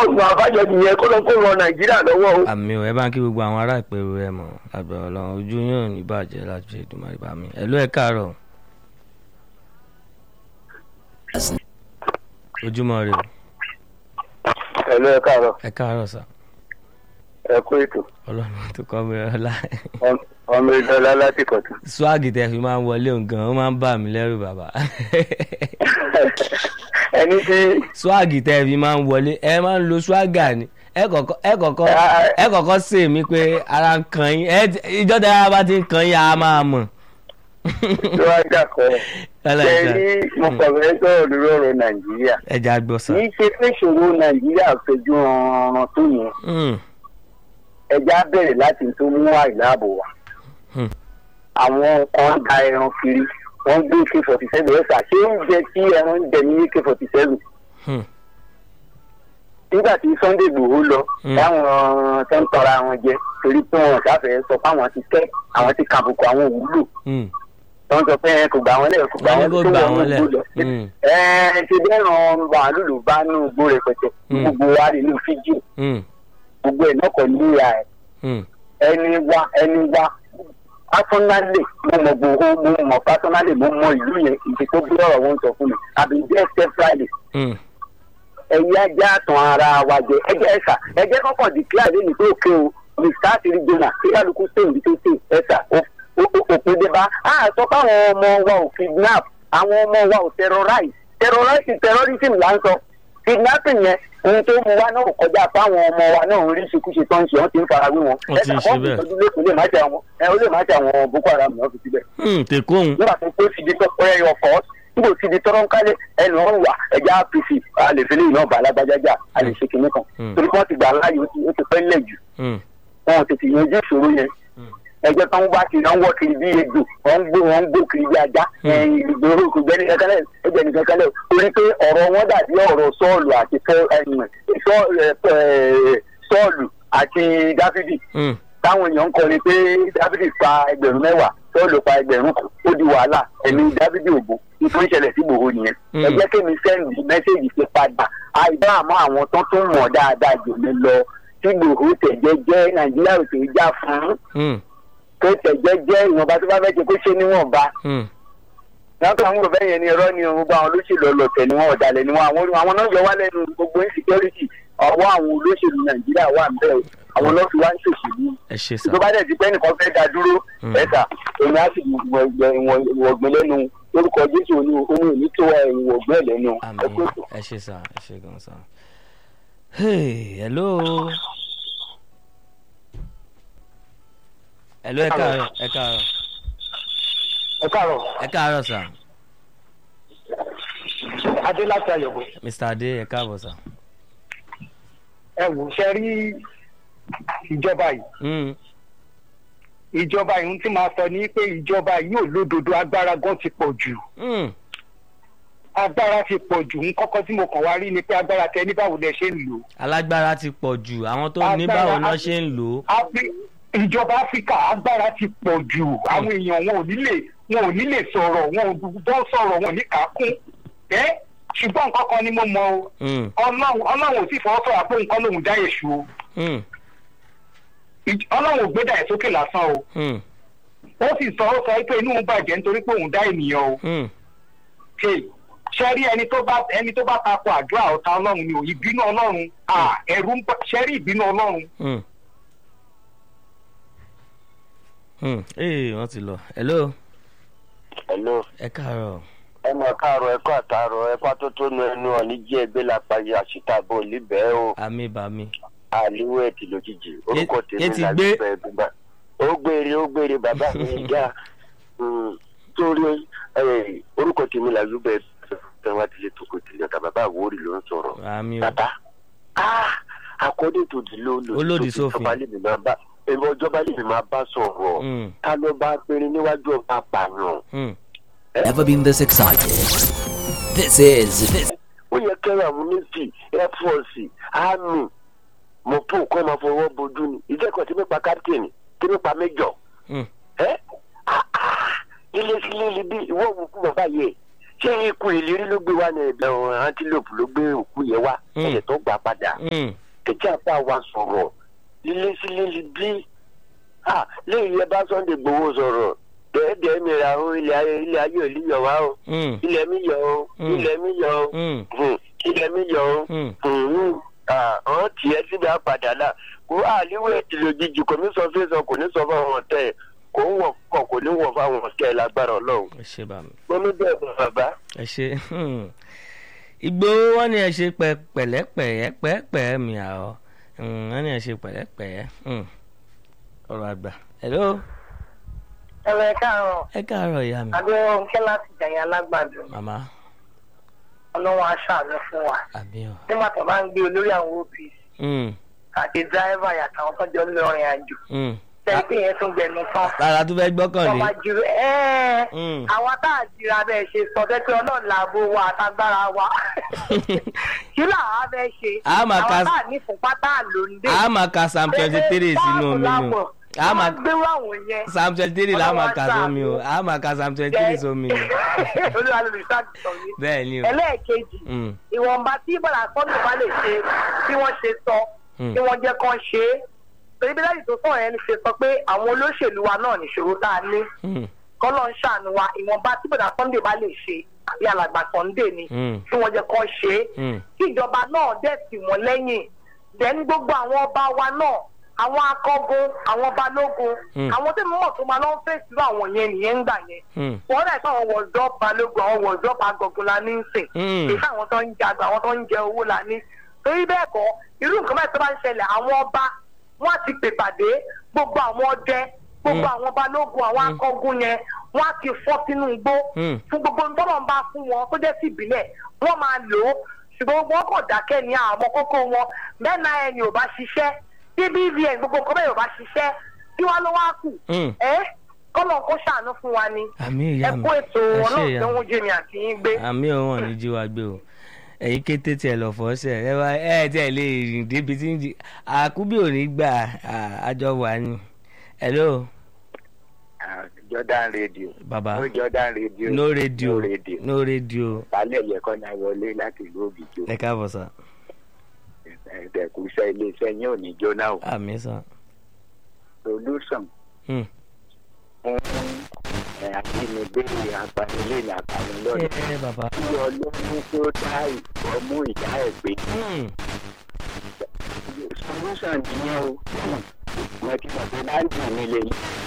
ọ̀gbọ̀n àbájọ nìyẹn kó lọ kó ran nàìjíríà lọ́wọ́ o. àmì ò ẹ bá ń kí gbogbo àwọn ará ìpẹ̀rù ẹ mọ̀ àgbẹ̀ ọlọ́run ojú yóò ní bàjẹ́ láti ṣe ìdùnmọ̀ ìbá mi ẹ̀lú ẹ̀ káàárọ̀ ojúmọ́ rẹ o ẹ̀lú ẹ káàárọ̀ ẹ káàárọ̀ sà ẹ kú ètò ọlọ́run tó kọ́ mi ọlá ọmọ ìdọ́lá láti kọ̀tún. swag tẹ fi máa ń wọlé nǹkan ó máa ń bà mí lẹ́rù bàbá ẹni tí swag tẹ fi máa ń wọlé ẹ máa ń lo swagger ni ẹ kọ̀kọ́ ẹ kọ̀kọ́ ẹ kọ̀kọ́ sè mí pé ara ń kan yín ẹ ìjọ́ tẹ ara bá ti ń kan yín a máa mọ̀. tó wá jà kọ́ ẹ̀ ṣe ní mo kọ̀wé sọ̀rọ̀ lórí ọ̀rọ̀ nàìjíríà ẹja gbọ́ sà. kì í ṣe pé ìṣòro nàìjíríà fẹjú ọ̀ràn tó yẹn Mm, ẹja bẹ̀rẹ̀ láti tó mú àìláàbò wá Hmm. àwọn kan da ẹran kiri wọ́n gbé ak forty seven ẹ̀sà ṣé oúnjẹ tí ẹran ń jẹ ní ak forty seven mm, nígbà tí sunday igbòho lọ Hmm. táwọn tó ń tọra wọn jẹ torí pé wọn ṣàfẹ́ sọ pé àwọn ti kẹ́ àwọn ti kàbùkù àwọn òwúlò mm. tó ń sọ pé ẹ kò gbà wọn lẹ̀ kò gbà Wọ́n ní wọn kó tó gbà wọn wọ́n ní lẹ̀. igbó lọ. Mm, ẹ ẹ ti dẹ́ran màálù ló bá nù igbó rẹpẹtẹ Hmm. gbogbo wa rí inú fíjì mm, gbogbo ẹ̀ náà kọ́ ní ìyá ẹ̀ mm. ẹni wa ẹni wa pásánálì mo mọ gbogbo mo mọ pásánálì mo mọ ìlú yẹn ìdí tó bí ọ̀rọ̀ wọn sọ fún mi àbí jẹ́ step friday Mm. ẹ̀yin ajá tàn ara wa jẹ ẹjẹ ẹ̀sà ẹjẹ kọ́kọ́ declare lẹ́nu tó ké o mr asiri jona kíkálukú sèǹdí tó sè ẹ̀sà òpin débá a sọ pé àwọn ọmọ wa ò kidnap àwọn ọmọ wa ò terrorize terrorize terrorism là ń sọ kidnapping yẹn ohun tó mu wa náà kò kọjá pé àwọn ọmọ wa náà ń rí ṣekúṣe tó ń ṣe wọn ti ń farawé wọn Wọ́n ti ń ṣe bẹ́ẹ̀. ìtọ́jú lẹ́kọ̀ọ́ lè má ṣe àwọn ẹ ó lè má ṣe àwọn boko haram náà fi síbẹ̀ Mm, tèkóhùn nígbà tó pé fìdí tó pẹ́ ẹyọ fọ́ nígbà tí di tọ́rọ́ ń kálẹ̀ ẹnu ọ̀hún wà ẹja apc a lè fi léyìn náà bá alágbájájà a lè ṣe kinní kan Mm. torí wọ́n ti gbà láàyè ó ti ó ti pẹ́ lẹ̀ jù Mm, wọn ò tètè yanjú ìṣòro yẹn Mm. ẹgbẹ́ kan bá ti náà ń wọ́ kiri bí ejò wọ́n ń gbó wọ́n ń gbó kiri bí ajá Mm. ẹ̀yìn ìgboro kò gbẹ́ni kankanlẹ̀ ẹgbẹ́ nìkan kanlẹ̀ torí pé ọ̀rọ̀ wọn dàbí ọ̀rọ̀ sọ́ọ̀lù àti Fọ́- ẹ̀yìn, Sọ́- ẹ̀, ẹ̀, sọ́ọ̀lù àti dáfídì mm, táwọn èèyàn ń kọrin pé dávidi pa ẹgbẹ̀rún mẹ́wàá sọ́ọ̀lù pa ẹgbẹ̀rún kan ó di wàhálà ẹ̀mí dávidi ògbó nítorí ìṣẹ̀lẹ̀ sí gbòho nìyẹn. Mm. ẹ jẹ́ kémi sẹ́ndì mẹ́sẹ̀gì ṣe padà àìbá àmọ́ àwọn tó tún mọ̀ dáadáa jù mí lọ tí gbòho tẹ̀jẹ́ jẹ́ nàìjíríà ò tẹ̀ já fún mm, kó tẹ̀jẹ́ jẹ́ ìwọ̀nba tó bá fẹ́ ṣe kó ṣe níwọ̀nba. mm. látọ̀ àwọn òbẹ́ yẹn ni irọ́ ni gbogbo àwọn olóṣèlú ọlọ́tẹ̀ ni wọ́n ọ̀dàlẹ̀ ni wọ́n àwọn àwọn náà yọ wá lẹ́nu gbogbo insecurity ọwọ́ àwọn olóṣèlú nàìjíríà wà ń bẹ̀ àwọn náà fi wá ń ṣòṣèlú ẹ ṣe sà tó bá dẹ̀ ti pẹ́ nìkan fẹ́ da dúró Mm. ẹ̀sà èmi á sì wọ̀gbìn lẹ́nu lórúkọ jésù oní oní òní tó ìwọ̀gbìn ẹ̀ lẹ́nu àmì ẹ̀kọ́ tó. ẹ ṣe sà ẹ ṣe gan sà. Hey, hello. hello ẹ káàárọ̀ ẹ káàárọ̀ ẹ káàárọ̀ ẹ káàárọ̀ sà adé láti àyẹ̀wò mr adé ẹ káàbọ̀ sà. ẹ wò ṣe rí ìjọba yìí Mm, ìjọba yìí tí máa sọ ní pé ìjọba yìí ò lódodo agbára gan ti pọ̀ jù mm, agbára ti pọ̀ jù ń kọ́kọ́ tí mo kàn wá rí ni pé agbára tẹ ní báwo lẹ ṣe ń lò ó. alágbára ti pọ̀ jù àwọn tó ní Agbára báwo náà á- ṣe ń lò ó. Afri- ìjọba áfíríkà agbára ti pọ̀ jù àwọn èèyàn wọn ò ní lè wọn ò ní lè sọ̀rọ̀ wọn ò bọ́ sọ̀rọ̀ wọn ò ní kàákún ẹ́ ṣùgbọ́n nǹkan kan ni mo mọ o Mm, ọlọ́run ọlọ́run ò sì fọwọ́ sọ̀rọ̀ pé nǹkan lòun dá èṣù o mm, Ìj- ọlọ́run ò gbé dà ẹ̀ sókè lásán o mm, ó sì sọ ó sọ pé inú òun bàjẹ́ nítorí pé òun dá ènìyàn o mm. ṣe ṣe rí ẹni tó bá ẹni tó bá tako àdúrà ọ̀tá ọlọ́run ni ò ìbínú ọlọ́run à ẹ̀rù ń bá ṣe rí ìbínú ọlọ́run Mm. Mm. Ee, wọ́n ti lọ. Hello, hello ẹ káàárọ̀. ẹ mọ káàárọ ẹkọ àtàrọ ẹkọ àtótónu ẹnu ọ̀ní jí ẹgbẹ́ lápáyé àṣìtàbọ̀ líbẹ̀ o Àmì bàmí. àlíwẹ̀ ètì lójijì orúkọ Yé- tèmi yé ti là gbé. gbígbẹ́ gbígbà ó gbére ó gbére bàbá mi ga torí ẹ, orúkọ tèmi là gbígbẹ́ tẹwà tilé toko tilẹ̀ ọ̀tà bàbá àwòrì ló ń sọ̀rọ̀ Àmì o. bàbá according to the law Ó lòdì sófin. ìjọba lè mi máa bá èmi ọjọba lè mi máa bá sọ̀rọ̀ Mm, ká ló bá péré níwájú ọba àpààyàn. mm. Never been this excited. This is this ó yẹ kẹ́rọ àwọn navy air force army mọ̀pọ̀ kọ́ máa fọwọ́ bojú ni ìjẹ́kọ̀ọ́ tí nípa captain tí nípa major Mm. ẹ́ líle sí líle bí ìwọ òwú kú bàbá yẹ ṣé ikú ìlérí ló gbé wá ní ẹgbẹ́ wọn antelope ló gbé òkú yẹn wá Mm. ẹ̀yẹ tó gbà padà Mm. kẹ̀kẹ́ àpá wa sọ̀rọ̀ lílé sí lílé bí ah lẹ́yìn yẹn bá sunday gbowó sọ̀rọ̀ dẹ́ẹ̀dẹ́ẹ́ mi ra o ilé ayé ilé ayé ò ní yọ wá o Mm. ilẹ̀ mi yọ o Mm. ilẹ̀ mi yọ o Mm. Hmm, ilẹ̀ mi yọ o Mm. Hmm, ah, àwọn tiẹ̀ síbi àpàdà náà kó àlíwẹ̀ ìlòjijì kò ní sọ fẹ́sọ̀ kò ní sọ fáwọn ọ̀tẹ̀ kò ń wọ̀ kọ̀ kò ní wọ̀ fáwọn ọ̀tẹ̀ lágbára ọlọ́run ẹ ṣe bá mi. mo ní bẹ́ẹ̀ bọ̀ bàbá. ẹ ṣe Ìgbòho wọn ni ẹ ṣe pẹ pẹ̀lẹ́pẹ̀lẹ́ pẹpẹ mi àwọ wọn ni ẹ ṣe pẹ̀lẹ́pẹ̀lẹ́ Mm. ọ̀rọ̀ àgbà. hello ẹ̀rọ ẹ̀ka àrùn ẹ káàárọ̀ ìyá mi. abẹ́rẹ́ òǹkẹ́ láti jàyàn alágbàdo màmá ọlọ́run aṣáájú fún wa àbí ọ. nígbà tó bá ń gbé olórí àwọn opc Mm. àti dírẹ́fà yàtàwọn tó jọ ń lọ rìn àjò Mm. tẹ́lẹ̀ pé yẹn tún gbẹnu tán rárá tó fẹ́ gbọ́kànlé. ọmọ jù ẹ́ẹ́ Mm. àwọn tá a jìra bẹ́ẹ̀ ṣe sọ fẹ́ pé ọlọ́run làbò wa àtagbára wa kí làwọn á fẹ́ ṣe A máa ka- àwọn tá a ní fúnpá tá a lò ń dé a máa ka psalm twenty three sínú omi ni o a máa gbé àwọn yẹn psalm twenty three la máa ka Ọlọ́run sómi o aṣáájú. a máa ka psalm twenty three sómi ni. olúwa ló lè ṣàtìsọ yìí bẹ́ẹ̀ ni o. ẹlẹ́ẹ̀kejì Mm. ìwọ̀nba tí bọ́lá sọ́nù bá lè ṣe bí wọ́n ṣe sọ Mm. bí wọ́n jẹ́ kán ṣe é torí bí láti tó sọ̀rọ̀ yẹn ṣe sọ pé àwọn olóṣèlú wa náà nìṣòro tá a ní Mm. kọ́lọ́ ń ṣàánú wa ìwọ̀nba tí bọ́lá sunday bá lè ṣe àbí alàgbà sunday ni Mm. tí wọ́n jẹ́ kán ṣe é Mm. kí ìjọba náà dẹ̀ tì wọ́n lẹ́yìn dẹ́n gbogbo àwọn ọba wa náà àwọn akọ́gun àwọn balógun Mm. àwọn tí mo mọ̀ tó máa lọ́ ń fèsì àwọn yẹn nìyẹn ń gbà yẹn Mm. wọ́n rẹ̀ fún àwọn wọ̀ọ́dọ́ balógun àwọn wọ̀ọ́dọ́ agogun la ní í sìn Mm. kì í sáwọn tó ń jagun àwọn tó ń jẹ owó la ní. torí bẹ́ẹ̀ kọ́ irú nǹkan báyìí tó bá ń ṣẹlẹ̀ àwọn ọba wọ́n á ti pè pàdé gbogbo àwọn ọdẹ gbogbo Mm. àwọn balógun àwọn Mm. akọ́gun yẹn wọ́n á ti fọ́ sínú igbó Mm. fún gbogbo ohun tó lọ́n bá fún wọn tó jẹ́ sí ìbílẹ̀ wọ́n máa lò ó ṣùgbọ́n wọ́n kàn dákẹ́ ní àwọn kókó wọn bẹ́ẹ̀ náà ẹni ò bá ṣiṣẹ́ tí bvn gbogbo nǹkan bẹ́ẹ̀ ò bá ṣiṣẹ́ tí wọ́n ló wá kù Mm. ẹ́ kọ́lọ̀ kó ṣàánú fún wa ni àmì ẹ ìyá mi kó ètò ẹ ṣe ọlọ́run ìyá tó mi ń jẹ́ mi àti yín gbé. àmì ọ̀hún ní jí wa gbé o ẹ̀yin kété tiẹ̀ lọ fọ́ ṣẹ̀ ẹ wá ẹ tiẹ̀ lè rìn débi tí ń jí àkúbí ò ní gbà à, àjọ wà ní. hello jordan radio baba no jordan radio no radio no radio no radio balẹ̀ yẹ kọ́ náà wọlé láti ìlú òbíjó ẹ káàbọ̀ sá ẹ̀ẹ́dẹ̀kù iṣẹ́ iléeṣẹ́ yín ò ní jóná o àmì sá. solution Hmm. fún ẹ̀ àtinúdé apanilé ní apanilọ́dẹ ẹ bàbá. kí ọlọ́run tó dá ìfọ́mú ìyá ẹ̀ gbé Hmm. solution nìyẹn o mo ti mọ̀ pé láǹdì mi lè yí